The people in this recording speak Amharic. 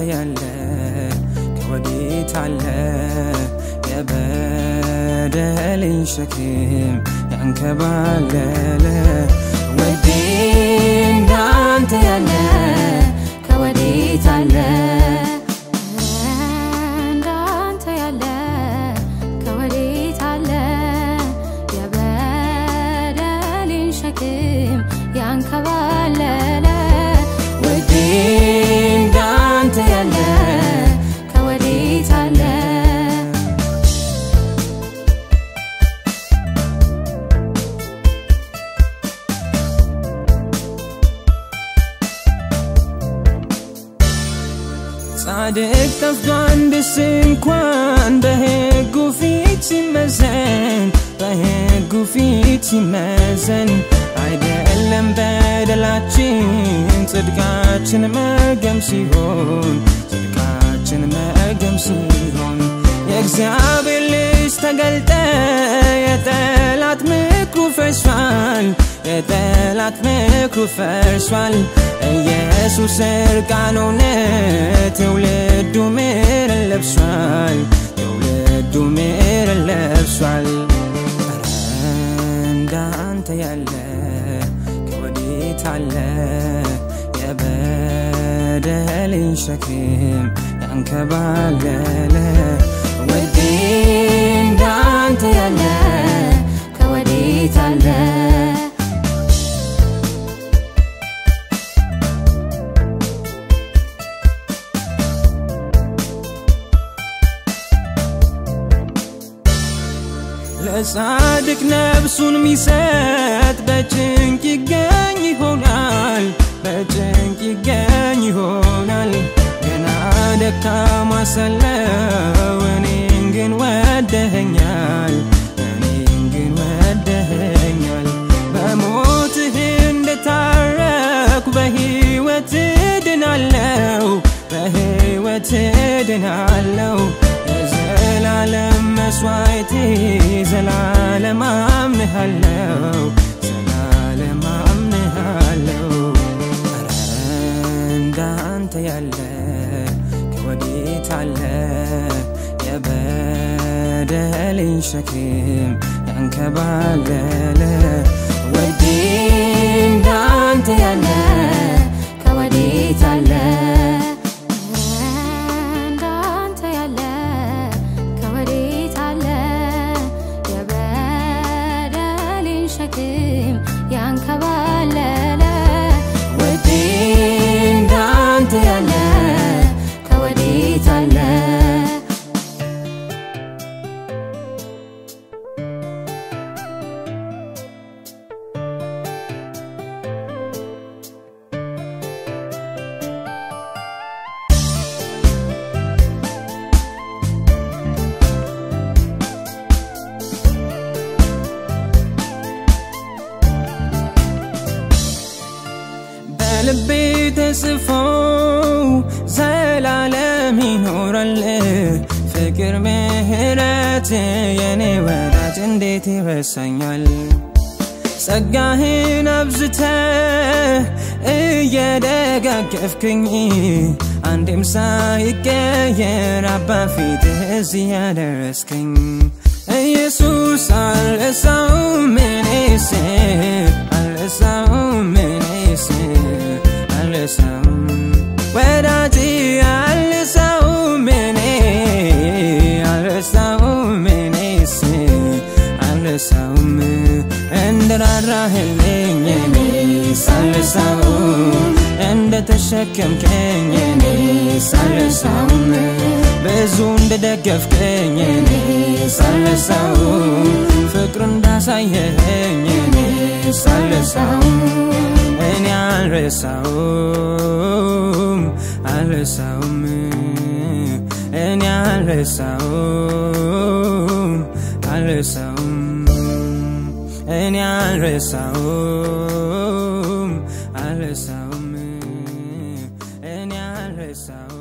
ያለ ከወዴት አለ የበደልን ሸክም ያንከባለለ ውዴ እንዳንተ ያለ ከወዴት አለ እንዳንተ ያለ ከወዴት አለ የበደሌን ሸክም ያንከባለለ ውዴ እንዳንተ ያለ ከወዴት አለ ጻድቅ ጠፍቶ አንድስ እንኳን በሕጉ ፊት ሲመዘን በሕጉ ፊት ሲመዘን አይደለም በደላችን ጽድቃችን መርገም ሲሆን ጽድቃችን መርገም ሲሆን የእግዚአብሔር ልጅ ተገልጠ የጠላት ምክሩ ፈርሷል የጠላት ምክሩ ፈርሷል ኢየሱስ እርቃን ሆነ ትውልዱ ምሕረት ለብሷል ትውልዱ ምሕረት ለብሷል ኧረ እንዳንተ ያለ ከወዴት አለ የበደልን ሸክም ያንከባለለ ውዴ እንዳንተ ያለ ከወዴት አለ ለጻድቅ ነፍሱን ሚሰጥ በጭንቅ ይገኝ ይሆናል በጭንቅ ይገኝ ይሆናል ገና ደካማ ሳለሁ እኔን ግን ወደኸኛል እኔን ግን ወደኸኛል በሞትህ እንደታረኩ በሕይወት ድናለው በሕይወት ድናለው የዘላለም መስዋዕቴ ዘላለም አምንሃለው ዘላለም አምንሃለው ኧረ እንዳንተ ያለ ከወዴት አለ የበደልን ሸክም ያንከባለለ ውዴ እንዳንተ ያለ ከወዴት አለ እንዳንተ ያለ ከወዴት አለ የበደሌን ሸክም ያንከባለለ ውዴ እንዳንተ ያለ ከወዴት አለ በልቤ ተጽፎ ዘላለም ይኖራል ፍቅር ምህረት የኔ ወዳጅ እንዴት ይረሳኛል ጸጋህን አብዝተ እየደጋገፍክኝ አንዴም ሳይቀየር አባ ፊትህ እዚህ ያደረስከኝ ኢየሱስ አልረሳውም እኔስ አልረሳውም እኔስ አልረሳውም ወዳጅ አልረሳውም እኔ አልረሳውም እኔስ አልረሳውም እንደራራህልኝ እኔስ አልረሳውም እንደተሸከምከኝ እኔስ አልረሳውም ብዙ እንደደገፍከኝ እኔስ አልረሳውም ፍቅር እንዳሳየኸኝ እኔስ አልረሳውም እኔ አልረሳውም አልረሳውም እኔ አልረሳውም አልረሳውም እኔ አልረሳውም አልረሳውም እኔ አልረሳውም